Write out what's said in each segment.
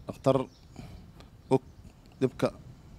dhakhtar og dhibka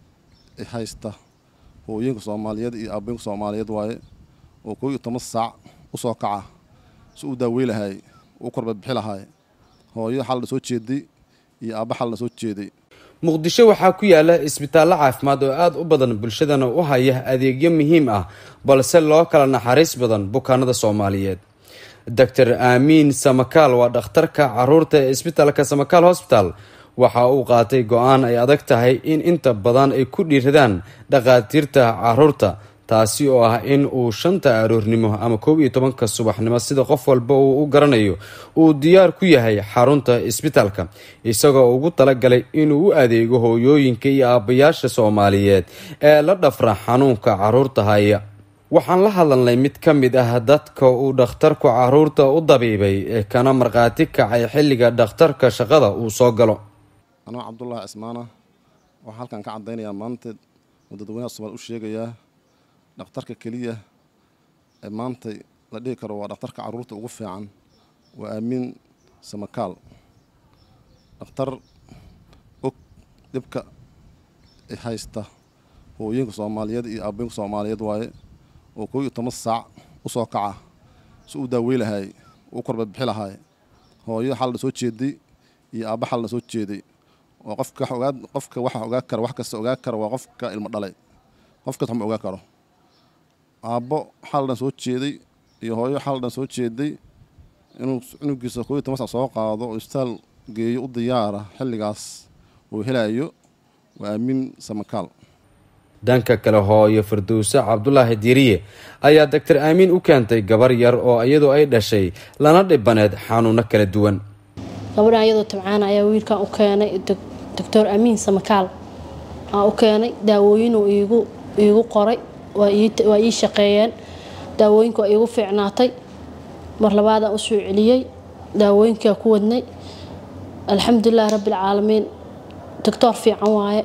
haysta hooyinka soomaaliyeed iyo aabbooyinka soomaaliyeed waaye oo koo iyo toban saac u soo kaca si uu daawey lahaay u korbabixi lahaay hooyo xal la soo jeeday iyo aabba xal la soo jeeday muqdisho waxaa ku yaala isbitaallo caafimaad oo aada u badan bulshadana u haya adeegyo muhiim ah balse loo kala naxariis badan bukaanada soomaaliyeed doctor aamiin samakaal waa dhakhtarka caruurta ee isbitaalka samakaal hosbital waxa uu qaatay go-aan ay adag tahay in inta badan ay ku dhiiradaan dhakhaatiirta caruurta taasi oo ah in uu shanta aroornimo ama koob iyo tobanka subaxnimo sida qof walba uu u garanayo uu diyaar ku yahay xarunta isbitaalka isagoo ugu talagalay inuu u adeego hooyooyinka iyo aabbayaasha soomaaliyeed ee la dhafra xanuunka caruurta haya waxaan la hadalnay mid ka mid ah dadka uu dhakhtarku caruurta u dabiibay ee kana markhaati kacay xilliga dhakhtarka shaqada uu soo galo anoo cabdullaahi cismaana waxaa halkan ka caddaynayaa maanta oo dadweynaha somaal u sheegayaa dhakhtarka keliya ee maanta la dhihi karo waa dhakhtarka carruurta ugu fiican waa aamiin samakaal dhakhtar og dhibka haysta hooyinka soomaaliyeed iyo aabbooyinka soomaaliyeed waaye oo koo iyo toban saac u soo kaca si uu daawey lahaay u korbabixi lahaay hooyo xal la soo jeeday iyo aabba xal la soo jeeday oo qofka ogaa qofka waxa ogaa kara wax kasta ogaa kara waa qofka ilmo dhalay qof kasta ma ogaa karo aabbo xal dhan soo jeeday iyo hooyo xal dhan soo jeeday inuu cunugiisa koo iyo toban sac soo qaado oo isbitaal geeyo u diyaara xilligaas uu helayo waa aamiin samakaal dhanka kale hooyo firdowse cabdulaahi diiriye ayaa doctor aamiin u keentay gabar yar oo iyadoo ay dhashay lana dhibaneed xanuuno kala duwan gabadhan iyadoo tabcaana ayaa wiilkan u keenay doctor amiin samakaal aa u keenay daawooyinuu iigu iigu qoray waa ii shaqeeyeen daawooyinka waa iigu fiicnaatay mar labaadaan u soo celiyey daawooyinkaa ku wadnay alxamdulilahi rabbialcaalamiin doctor fiican waaye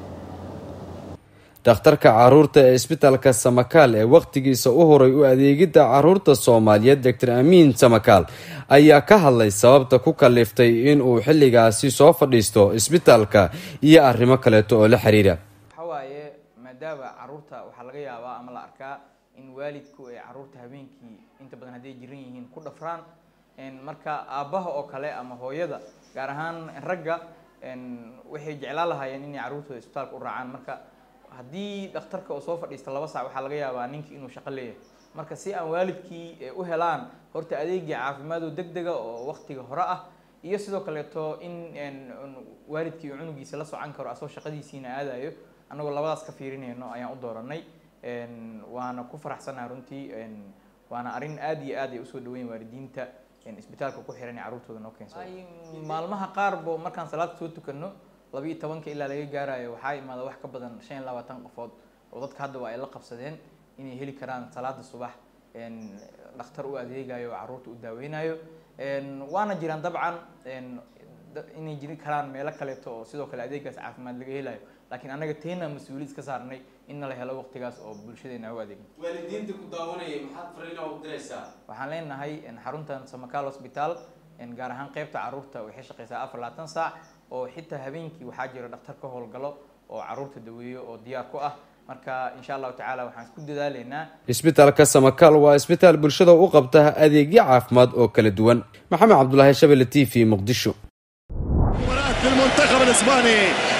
dhakhtarka caruurta ee isbitaalka samakaal ee wakhtigiisa u horay u adeegidda caruurta soomaaliyeed doctor amiin samakaal ayaa ka hadlay sababta ku kaliftay inuu xilligaasi soo fadhiisto isbitaalka iyo arrimo kaleeto oo la xiriira waxawaaye maadaama caruurta waxaa laga yaabaa ama la arkaa in waalidku ay caruurta habeenkii inta badan hadday jiran yihiin ku dhafraan marka aabbaha oo kale ama hooyada gaar ahaan ragga waxay jeclaan lahaayeen inay caruurtooda isbitaalka u raacaan marka haddii dhakhtarka oo soo fadhiista laba saac waxaa laga yaabaa ninkii inuu shaqo leeyahay marka si aan waalidkii u helaan horta adeegii caafimaad oo deg dega oo waktiga hore ah iyo sidoo kaleeto in waalidkii uu cunugiisa la socan karo asoo shaqadiisiina aadayo annagoo labadaas ka fiirinayno ayaan u dooranay waana ku faraxsanaha runtii waana arrin aad iyo aad ay usoo dhaweyn waalidiinta isbitaalka ku xiran ee carruurtooda noo keensada maalmaha qaarbo markaan salaada soo tukano laba iyo tobanka ilaa laga gaarayo waxaa imaada wax ka badan shan iyo labaatan qofood oo dadka hadda waa ay la qabsadeen inay heli karaan salaada subax dhakhtar u adeegayo oo carruurta u daaweynayo waana jiraan dabcan inay jiri karaan meelo kaleeto oo sidoo kale adeegaas caafimaad laga helayo laakiin annaga teena mas-uuliyad iska saarnay in la helo waqtigaas oo bulshadeena u adeegno waalidiinta ku daawanaya maxaad fariina u diraysaa waxaan leenahay xaruntan samakaal hosbitaal gaar ahaan qeybta carruurta waxay shaqeysaa afar labaatan saac oo xitaa habeenkii waxaa jira dhakhtar ka howlgalo oo carruurta daweeyo oo diyaar ku ah marka insha allahu tacaala waxaan isku dadaaleynaa isbitaalka samakaal waa isbitaal bulshada u qabta adeegyo caafimaad oo kala duwan maxamed cabdulaahi shabelle t v muqdisho المنتخب الاسباني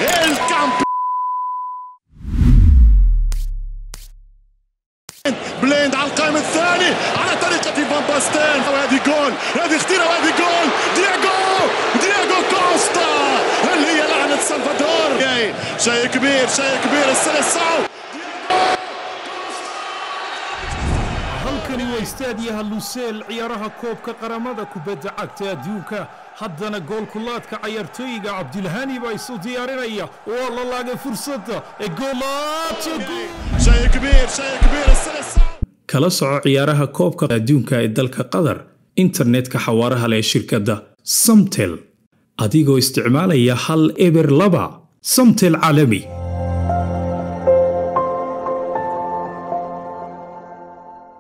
بليند على القائم الثاني على طريقة فان باستين وهذه جول هذه خطيرة وهذه جول دياغو دياغو كوستا هل هي لعنة سلفادور شيء كبير شيء كبير السلسعو halkani waa istaadiyaha luseel ciyaaraha koobka qaramada kubadda cagta adduunka haddana goolkulaadka cayaartooyiga cabdilhani baa isu diyaarinaya waa la laagay fursadda ee شيء كبير شيء كبير السلسعو kala soco ciyaaraha koobka adduunka ee dalka qatar internetka xawaaraha leh shirkadda samtel adigoo isticmaalaya hal eber laba samtel caalami